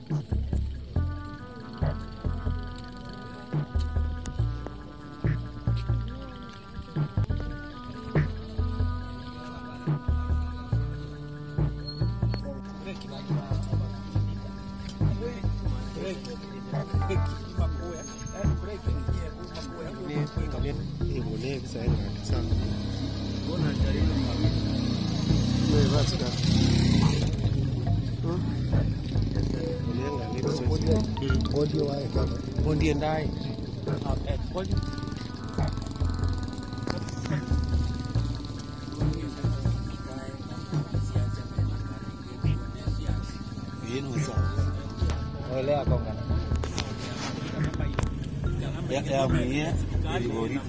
Bondie ndai. Yenu sawa. Olea konga. Ya ya mwenye ilivyoridi.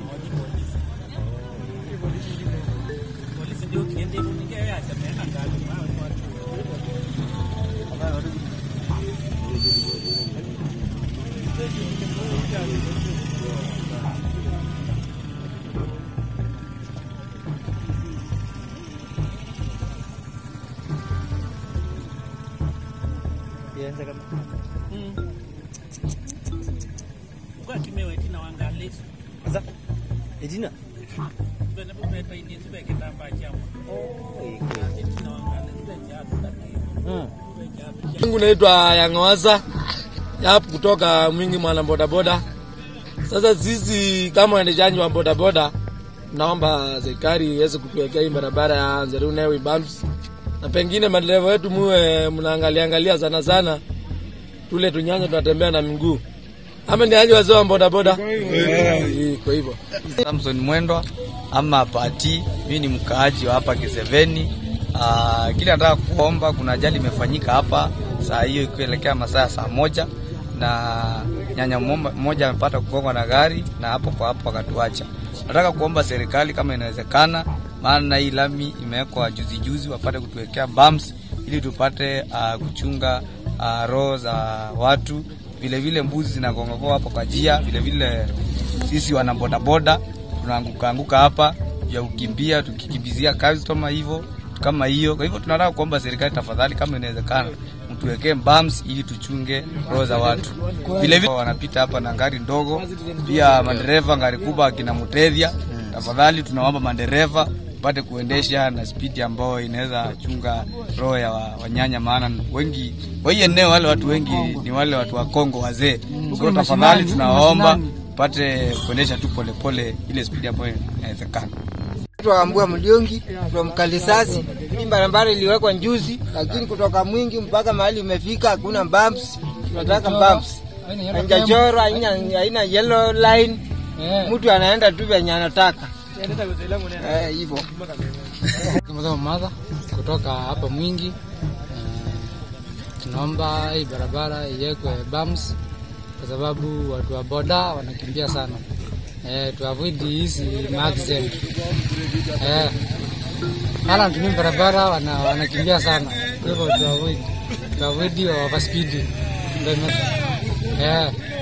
Yenza kama. Sasa Edina. Mungu naitwa Yang'awasa yap kutoka Mwingi mwana bodaboda. Sasa sisi kama waendeshaji wa bodaboda, naomba serikali iweze kutuwekea hii barabara ya Nzerunewi bumps, na pengine madereva wetu muwe mnaangalia angalia sana sana tule tunyanya tunatembea na miguu ama ni aje wazee wa bodaboda? Eh, Kwa hivyo Samson Mwendwa ama Pati, mimi ni mkaaji wa hapa Kiseveni. Uh, kile nataka kuomba, kuna ajali imefanyika hapa saa hiyo ikielekea masaa ya saa moja na nyanya mmoja mmoja amepata kugongwa na gari na hapo kwa hapo akatuacha. Nataka kuomba serikali kama inawezekana, maana hii lami imewekwa juzi juzi, wapate kutuwekea bumps ili tupate uh, kuchunga uh, roho za watu. Vile vile mbuzi zinagongoka hapo kwa njia, vile vile sisi wana bodaboda tunaanguka anguka hapa ya kukimbia tukikimbizia customer hivyo kama hiyo. Kwa hivyo tunataka kuomba serikali tafadhali, kama inawezekana, mtuwekee bumps ili tuchunge roho za watu. Vile vile wanapita hapa na gari ndogo, pia madereva gari kubwa akina Mutethia, tafadhali tunaomba madereva pate kuendesha na spidi ambayo inaweza chunga roho ya wa- wanyanya, maana wengi kwa hii eneo wale watu wengi ni wale watu wa Kongo wazee. So tafadhali tunawaomba pate kuendesha tu polepole ile spidi ambayo inawezekana. Tuambua Mliongi from Kalisasi. Hii barabara iliwekwa njuzi, lakini kutoka Mwingi mpaka mahali imefika hakuna bumps. Tunataka bumps. Haijachorwa, haina haina yellow line. Mtu anaenda tu venye anataka. Eh, hivyo. Kama madha kutoka hapa Mwingi. Eh, tunaomba hii barabara iwekwe bumps kwa sababu watu wa boda wanakimbia sana. Eh, tu avoid hizi accident. Eh, hala wanatumia barabara wana, wanakimbia sana. Kwa hivyo tu avoid tu avoid overspeed. Ndio ime- eh